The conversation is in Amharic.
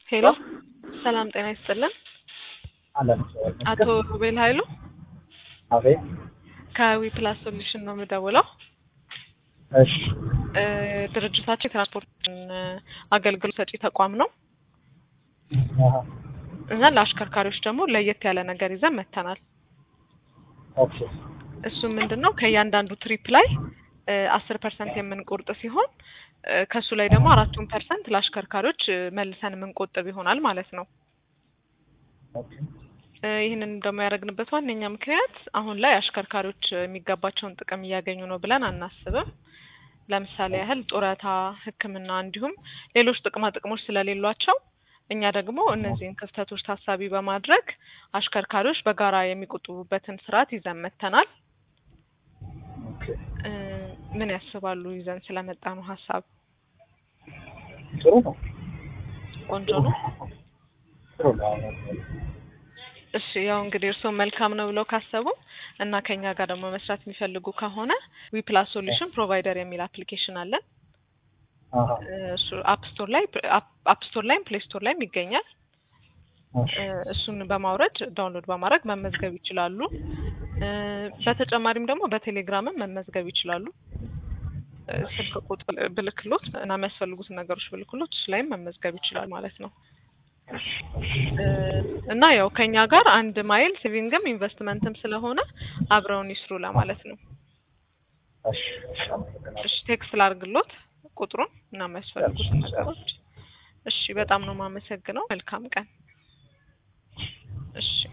ሄሎ ሰላም ጤና ይስጥልን። አለን አቶ ሩቤል ኃይሉ አቤት። ከዊ ፕላስ ሶሉሽን ነው የምደውለው። እሺ እ ድርጅታችን የትራንስፖርት አገልግሎት ሰጪ ተቋም ነው አሀ፣ እና ለአሽከርካሪዎች ደግሞ ለየት ያለ ነገር ይዘን መጥተናል። ኦኬ እሱም ምንድን ነው ከእያንዳንዱ ትሪፕ ላይ አስር ፐርሰንት የምንቆርጥ ሲሆን እ ከእሱ ላይ ደግሞ አራቱን ፐርሰንት ለአሽከርካሪዎች እ መልሰን የምንቆጥብ ይሆናል ማለት ነው። ኦኬ እ ይህንን ደግሞ ያደረግንበት ዋነኛ ምክንያት አሁን ላይ አሽከርካሪዎች የሚገባቸውን ጥቅም እያገኙ ነው ብለን አናስብም። ለምሳሌ ያህል ጡረታ፣ ሕክምና እንዲሁም ሌሎች ጥቅማ ጥቅሞች ስለሌሏቸው እኛ ደግሞ እነዚህን ክፍተቶች ታሳቢ በማድረግ አሽከርካሪዎች በጋራ የሚቆጥቡበትን ስርዓት ይዘን መጥተናል። ኦኬ እ ምን ያስባሉ? ይዘን ስለመጣ ነው ሀሳብ ጥሩ ነው ቆንጆ ነው። ጥሩ ነው። እሺ ያው እንግዲህ እርስዎ መልካም ነው ብለው ካሰቡ እና ከኛ ጋር ደግሞ መስራት የሚፈልጉ ከሆነ ዊ ፕላስ ሶሉሽን ፕሮቫይደር የሚል አፕሊኬሽን አለን። አሀ፣ እ እሱ አፕ ስቶር ላይ አፕ ስቶር ላይም ፕሌይ ስቶር ላይም ይገኛል። እሺ እ እሱን በማውረድ ዳውንሎድ በማድረግ መመዝገብ ይችላሉ። እ በተጨማሪም ደግሞ በቴሌግራምም መመዝገብ ይችላሉ። እ ስልክ ቁጥር ብልክሎት እና የሚያስፈልጉትን ነገሮች ብልክሎት እሱ ላይም መመዝገብ ይችላል ማለት ነው። እ እና ያው ከኛ ጋር አንድ ማይል ሴቪንግም ኢንቨስትመንትም ስለሆነ አብረውን ይስሩ ለማለት ነው። እሺ እሺ፣ አመሰግናለሁ። እሺ ቴክስት ላርግሎት ቁጥሩን እና የሚያስፈልጉትን ነገሮች። እሺ በጣም ነው የማመሰግነው። መልካም ቀን። እሺ